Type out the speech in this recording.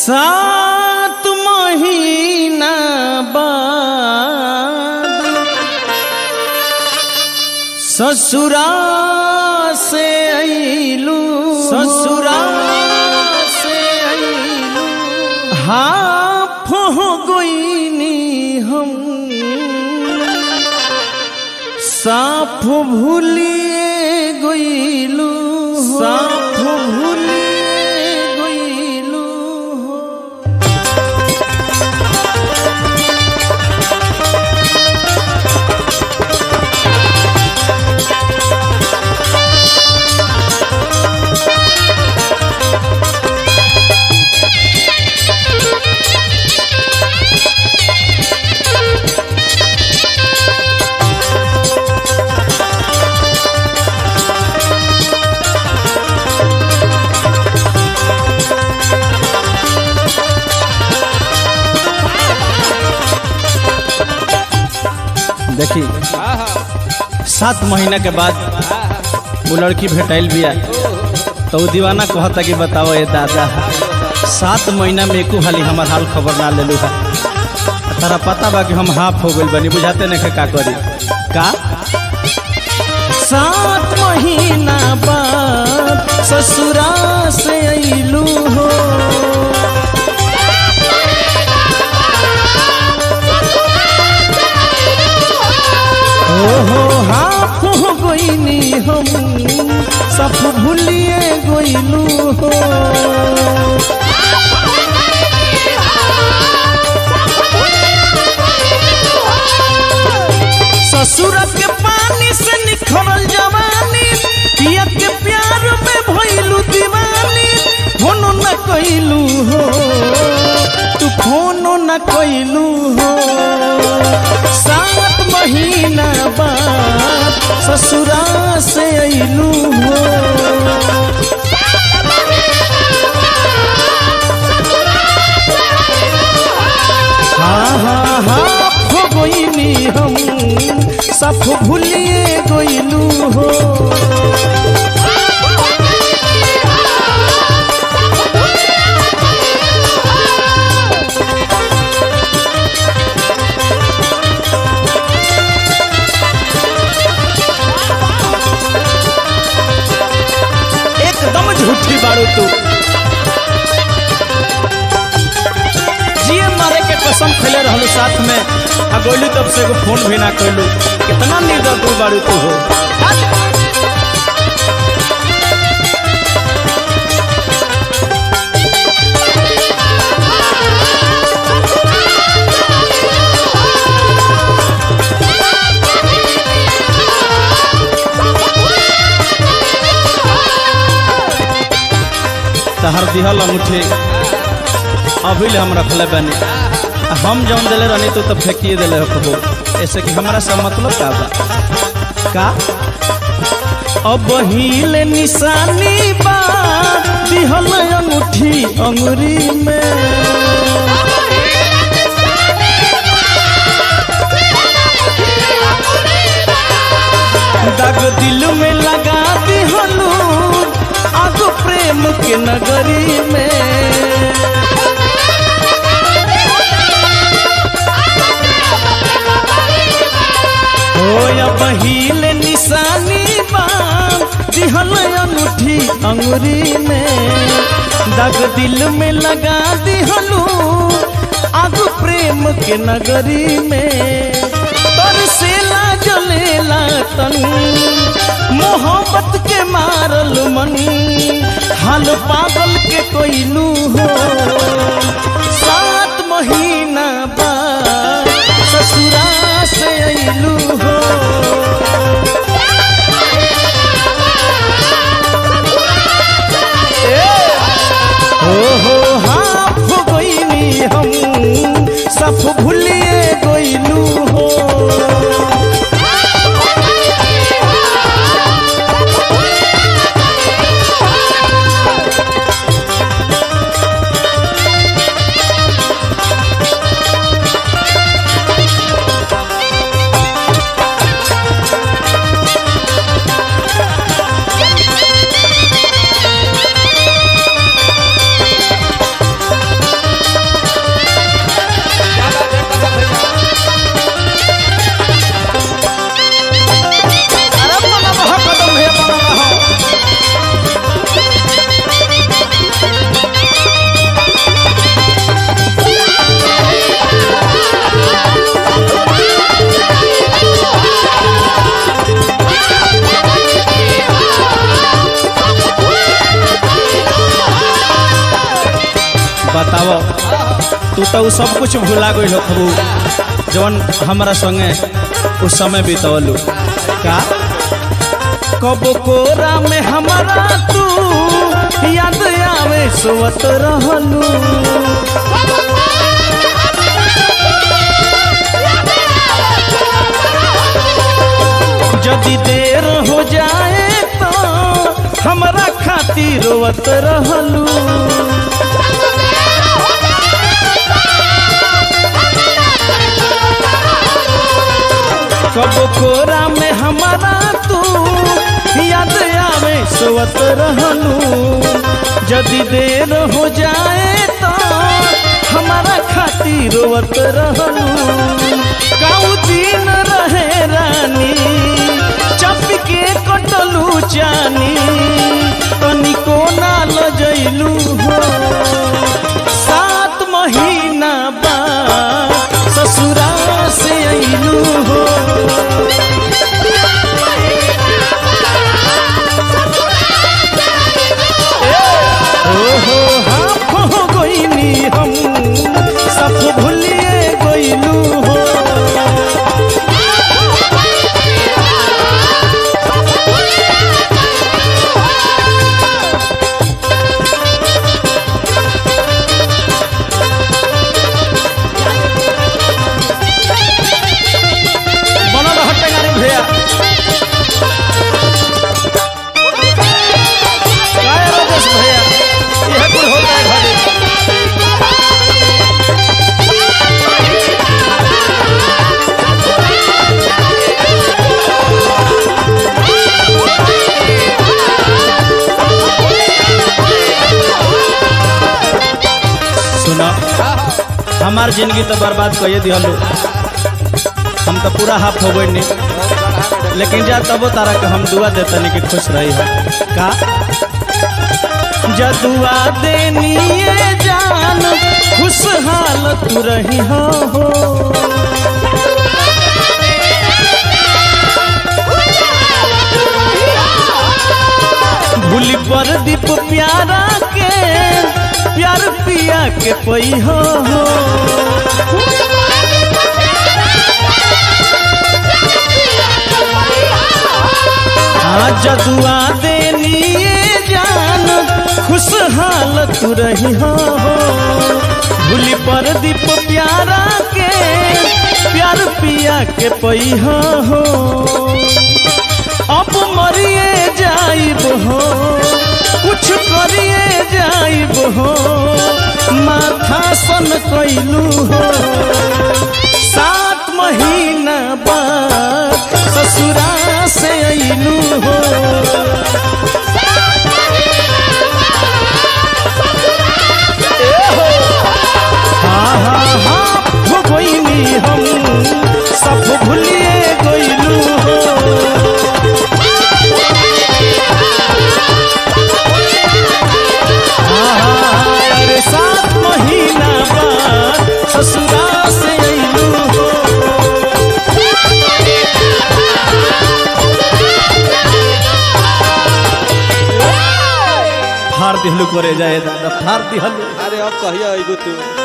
सात महीना बाद ससुरा से अइलू ससुरा से अइलू हाफ हो गईनी हम साफ भूलिए गईलू साफ भूलिए गईलू हो देखी सात महीना के बाद वो लड़की भेटाइल बिया तो वो दीवाना कहता कि बताओ ये दादा सात महीना में एको हाली हमार हाल खबर ना लेलू है तारा पता बा कि हम हाफ हो गइल बनी बुझाते नहीं का करी का सात महीना बाद ससुरा से अइलू हो ओहो हाफ हो गईनी हम सब भूलिए गईलू हो ससुर के पानी से निखरल जवानी पिया के प्यार में भइलू दीवानी फोनो न कइलू हो तू फोनो न कइलू हो सात महीना बाद ससुरा से अइलू हो हाँ हाँ हाँ हो गईनी हम सब भूलिए गईलू हो एकदम झूठी बारू तू जिए मारे के कसम खैले रहलू साथ में आ गोलू तब से एगो फोन भी ना कैलू कितना निर्दय तू बारू तू हो तहर दिहल अंगूठी अभी ले हम रखले बनी आ हम जौन दिले रहनी तू तो फेंकिए दिले हो कबो ऐसे कि हमारा सब मतलब का बा का अब हिले निशानी बा दिहल अंगूठी अंगुरी में दाग दिल में लगा दिहलू आग प्रेम के नगरी में होया बहिल निशानी बाम दिहल अंगूठी अंगुरी में दाग दिल में लगा दिहलू आग प्रेम के नगरी में तरसेला जलेला तन मोहब्बत के मारल मन हाल पागल के कोइलू हो सात महीना बाद ससुरा से अइलू हो ओहो हाफ गईनी हम सब भूलिए गईलू हो बताओ तू तो उ सब कुछ भुला गई हो खबू जवन हमारा संगे उस समय बितवलू का कब कोरा में हमारा तू याद आवे सोवत रहलू यदि देर हो जाए तो हमरा खातिर रोवत रहलू कब कोरा में हमारा तू याद आवे सोवत रहलू यदि देर हो जाए तो हमारा खातिर रोवत रहलू काऊ दिन रहे रानी चप के कटलू जानी तनिको ना लजैलू हो सात महीना बाद ससुरा से अइलू हो ओहो हाँ हो गइनी हम सब भूलिए गइलू हो बनल हटे गाड़ी भैया काय राजेश भैया यह कुल होता है घरे सुना हमार जिंदगी तो बर्बाद कहिए दिहलो हम तो पूरा हाफ हो गई नहीं लेकिन जा तबो तारा के हम दुआ देता नहीं कि खुश रही है का जदुआ देनी ये जान खुशहाल तू रही हो हो भूली पर दीप प्यारा के प्यार पिया के पई हो हो हाँ जदुआ देनी ये जान खुशहाल तू रही हो भूली पर दीप प्यारा के प्यार पिया के पई हो अब मरिए जाइब हो कुछ करिए जाइब हो माथा सन कैलू हो सात महीना बाद ससुरा से अइलू हो हाँ हाँ हाँ हो गइनी हम सब भूलिए गइलू हो हाँ, हाँ, अरे सात महीना बाद ससुरा से अइलू हो फाड़ दिहलू करे जाए दादा फाड़ दिहलू अरे अब कहिया अइबो तू